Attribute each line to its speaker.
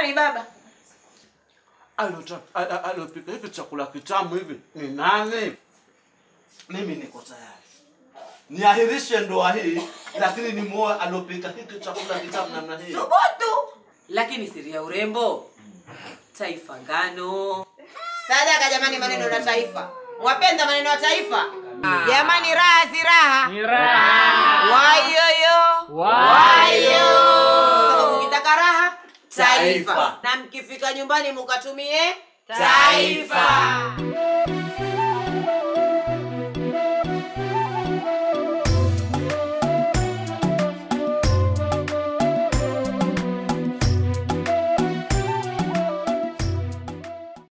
Speaker 1: nani baba?
Speaker 2: Alota- a- a- alopika hiki chakula kitamu hivi ni nani? Mimi niko tayari niahirishe ndoa hii, lakini nimuoe alopika hiki chakula kitamu namna hii.
Speaker 1: Thubutu.
Speaker 3: Lakini siri ya urembo taifa ngano.
Speaker 1: Sadaka jamani, maneno ya taifa. Mwapenda maneno ya taifa? Jamani, raha si raha. Ni raha. Wayoyo. Wayo. Mkitaka raha taifa.
Speaker 2: Taifa.
Speaker 1: Na mkifika nyumbani mukatumie taifa.